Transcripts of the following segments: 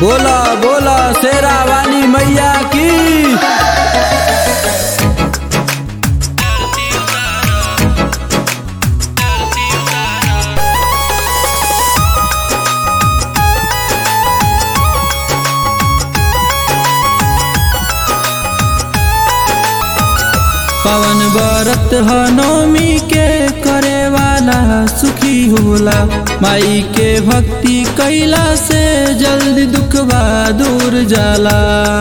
बोला बोला शेरा वाली मैया की पवन व्रत ह नवमी के करे वाला सुखी होला माई के भक्ति कैला से जल्दी दुखवा दूर जाला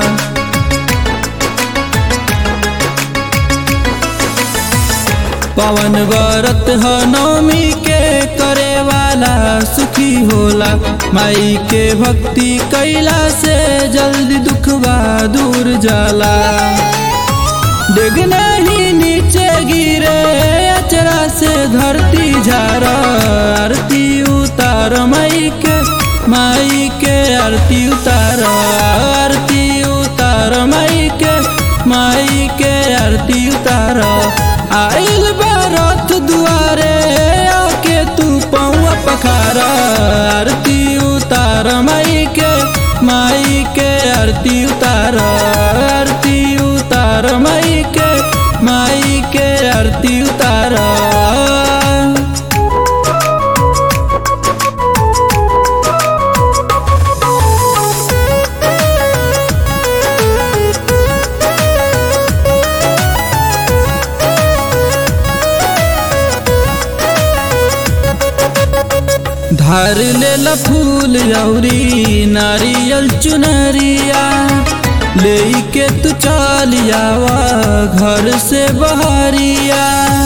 पवन व्रत ह नवमी के करे वाला सुखी होला माई के भक्ति कैला से जल्दी दुखवा दूर जाला डिग नहीं नीचे गिरे अचरा से धरती झारा आरती उतार माई के माई के आरती उतार आरती उतार माई के माई के आरती उतार आइल बारत दुआरे आके तू पौआ पखारा आरती उतार माई के माई के आरती उतार आरती उतार माई के माई के आरती उतार धार ले फूल औरी नारियल चुनरिया ले के तू चलियावा घर से बहरिया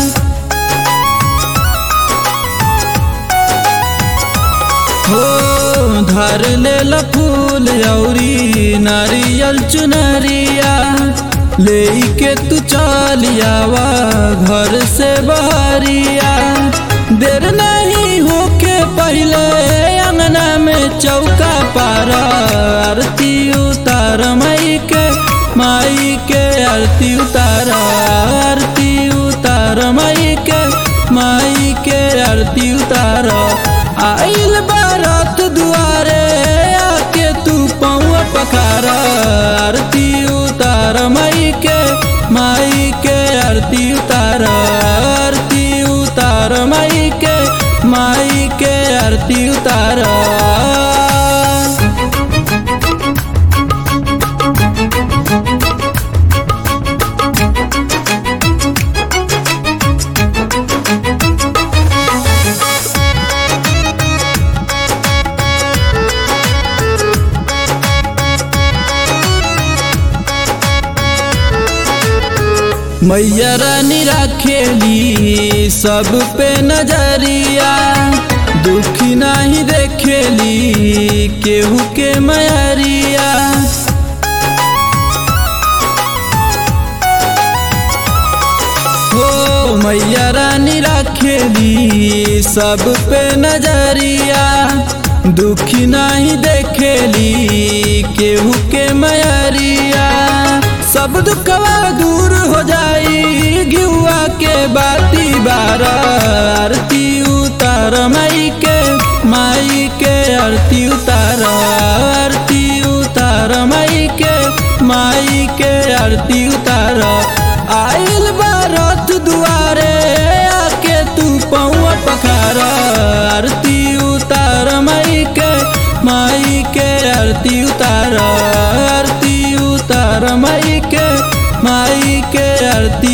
हो धार ले फूल औरी नारियल चुनरिया ले के तू चलियावा घर से बहरिया देर नहीं होके पहले अंगना में चौका पारा आरती उतार माई के माई के आरती उतार आरती उतार माई के माई के आरती उतार आइल बारात दुआरे आके तू पौआ पखारा आरती उतार माई के माई के आरती उतार आरती उतार माई के माई के आरती उतार मैया रानी राखेली सब पे नजरिया दुखी नहीं देखेली केहू के मैरिया हो मैया रानी राखेली सब पे नजरिया दुखी नहीं देखेली केहू के मैरिया सब दुखवा दूर हो जाई घिउआ के बाती बारा आरती उतार माई के माई के आरती उतार आरती उतार माई के माई के आरती उतार आइल बारत दुआरे आके तू पौआ पखारा आरती उतार माई के माई के आरती उतार आरती उतार माई के माई के आरती